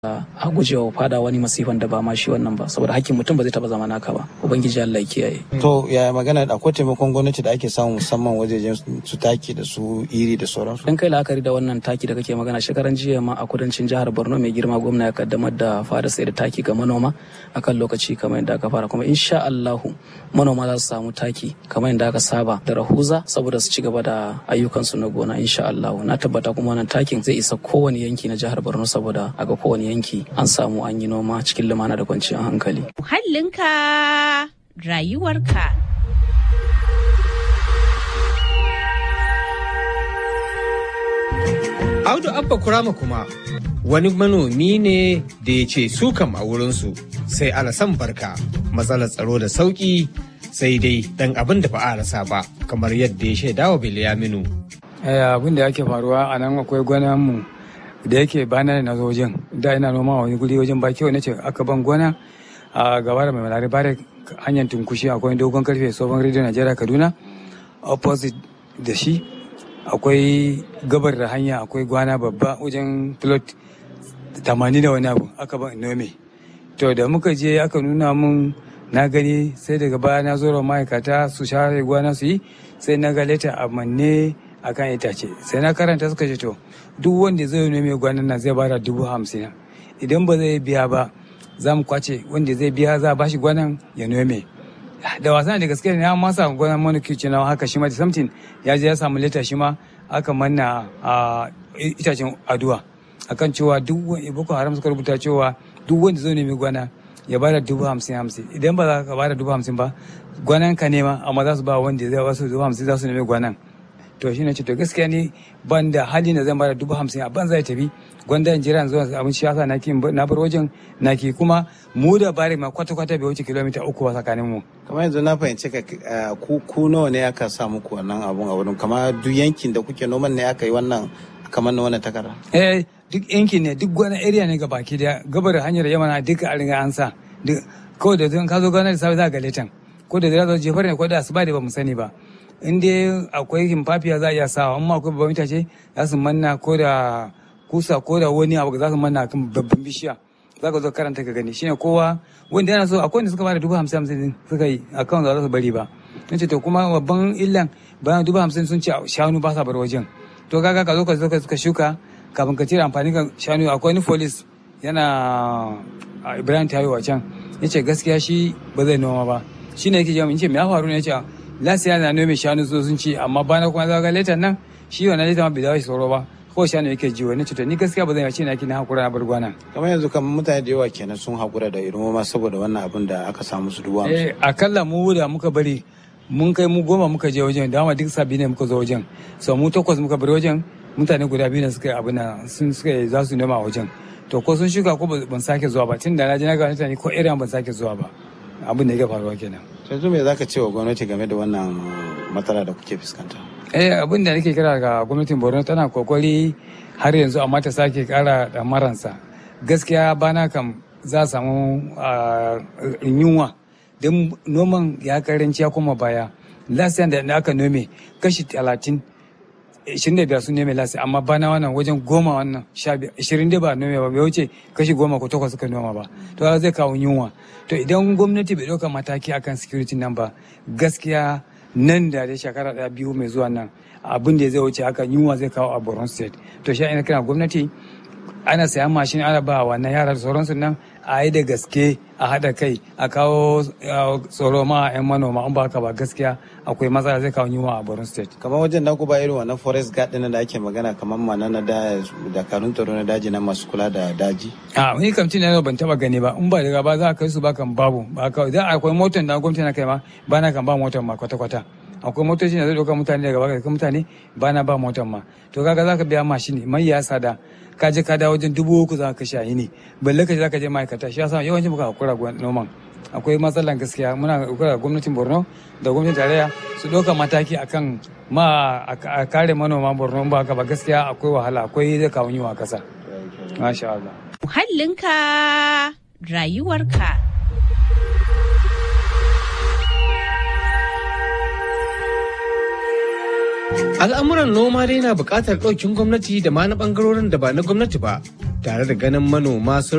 a gujewa fada wani masifan da ba ma shi wannan ba saboda hakkin mutum ba zai taba zama naka ba ubangiji Allah ya kiyaye to ya magana akwai taimakon gwamnati da ake samu musamman wajejen su taki da su iri da sauransu dan kai la'akari da wannan taki da kake magana shekaran jiya ma a kudancin jihar Borno mai girma gwamna ya kaddamar da fara sai da taki ga manoma akan lokaci kamar yadda aka fara kuma insha Allahu manoma za su samu taki kamar yadda aka saba da rahuza saboda su ci gaba da ayyukansu na gona insha Allahu na tabbata kuma wannan takin zai isa kowane yanki na jihar Borno saboda a ga kowane yanki an samu an yi noma cikin lumana da kwanciyar hankali. Muhallinka rayuwarka. Audu Abba Kurama kuma wani manomi ne da ya ce su kam a wurinsu sai alasan barka matsalar tsaro da sauki sai dai dan abin da ba a rasa ba kamar yadda ya shaida wa Bilyaminu. abin da yake faruwa a nan akwai mu da yake bana na zo wajen da ina noma wani guri wajen ba kyau nace aka ban gona a gaba da mai malari bare hanyar tunkushi akwai dogon karfe tsohon rediyo najeriya kaduna opposite da shi akwai gabar da hanya akwai gwana babba wajen plot tamanin da wani abu aka ban nome to da muka je aka nuna mun na gani sai daga baya na zo ma'aikata su share gwana su yi sai na ga leta a manne akan itace sai na karanta suka ce to duk wanda zai nome gwanan nan zai bada dubu hamsin idan ba zai biya ba za mu kwace wanda zai biya za a bashi gwanan ya nome da wasan da gaske ne ya masa gwanan manukici na haka shi ma da samtin ya je ya samu leta shi ma aka manna a itacen aduwa akan cewa duk boko haram suka rubuta cewa duk wanda zai nemi gwana ya bada dubu hamsin hamsin idan ba za ka bada dubu hamsin ba gwanan ka nema amma za su ba wanda zai wasu dubu hamsin za su nemi gwanan to shi ne ce to gaskiya ni ban da hali na zan bada dubu hamsin a ban zai tafi gwanda in jira zuwa abin shi yasa naki na bar wajen naki kuma mu da bari ma kwata kwata bai wuce kilomita uku ba tsakanin mu kamar yanzu na fahimci ka ku ku nawa ne aka sa muku wannan abun a wurin kamar duk yankin da kuke noman ne aka yi wannan kamar na wannan takarda eh duk yankin ne duk wani area ne baki da gabar hanyar yamana duka a riga an sa kawai da zan ka zo gana da safe za ga letan ko da zai zo jefar ne ko da asuba da ba mu sani ba in dai akwai himfafiya za a iya sawa amma akwai babban itace za su manna ko da kusa ko da wani abu za su manna kan babban bishiya za ka zo karanta ka gani shine kowa wanda yana so akwai wanda suka bada dubu hamsin hamsin suka yi akan za su bari ba in ce to kuma babban illan bayan dubu hamsin sun ce shanu ba sa bar wajen to kaga ka zo ka zo ka shuka kafin ka cire amfani kan shanu akwai wani folis yana ibrahim tayo a can ya ce gaskiya shi ba zai noma ba shi ne yake jami'in ce me ya faru ne ya ce lasiya na nome shanu so sun ci amma bana kuma zaga letan nan shi wannan letan ma bai dawo shi tsoro ba ko shanu yake ji wani cuta ni gaskiya ba zan yace na kina hakura na bar gwana kamar yanzu kamar mutane da yawa kenan sun hakura da irin noma saboda wannan abin da aka samu su dubu eh akalla mu da muka bari mun kai mu goma muka je wajen da duk sabi ne muka zo wajen so mu takwas muka bari wajen mutane guda biyu ne suka yi abin nan sun suka za su noma a wajen to ko sun shuka ko ban sake zuwa ba tun da na je na ga mutane ko irin ban sake zuwa ba abin da ya faruwa kenan yanzu me zaka ce wa gwamnati game da wannan matsala da kuke fuskanta eh abin da nake kira ga gwamnatin borno tana kokari har yanzu amma ta sake kara da maransa gaskiya bana kam za a samu yunwa don noman ya karanci ya koma baya lasiyan da aka nome kashi talatin ishirin da biyar sun nome lasi amma bana wannan wajen goma wannan sha biyar ishirin da ba nome ba bai wuce kashi goma ko takwas suka noma ba to zai kawo yunwa to idan gwamnati bai ɗauka mataki akan security nan ba gaskiya nan da da shekara ɗaya biyu mai zuwa nan abin da zai wuce haka yunwa zai kawo a borno state to shi ina kira gwamnati ana sayan mashin ana ba wannan yara da sauransu nan a yi da gaske a haɗa kai a kawo tsoro ma a 'yan manoma an ba haka ba gaskiya akwai matsala zai kawo yunwa a borno state kamar wajen da ku ba irin wannan forest guard ɗin da ake magana kamar mana na da dakarun tsaro na daji na masu kula da daji a wani kamci na ban taba gani ba in ba daga ba za a kai su ba kan babu ba ka da akwai motar da gwamnati na kai ma ba na kan ba motar ma kwata kwata akwai motoci da zai ɗauka mutane daga baka mutane ba na ba motar ma to kaga za ka biya mashin mai ya sada ka je ka dawo wajen dubu uku za ka kashe a yini balle ka je za ka je ma'aikata shi yasa yawanci muka hakura noman akwai matsalan gaskiya muna hakura gwamnatin borno da gwamnatin tarayya su ɗauka mataki akan ma a kare manoma borno ba haka ba gaskiya akwai wahala akwai zai kawo yiwa kasa masha Allah muhallinka rayuwarka Al'amuran noma dai na buƙatar ɗaukin gwamnati da ma na ɓangarorin da ba na gwamnati ba tare da ganin manoma sun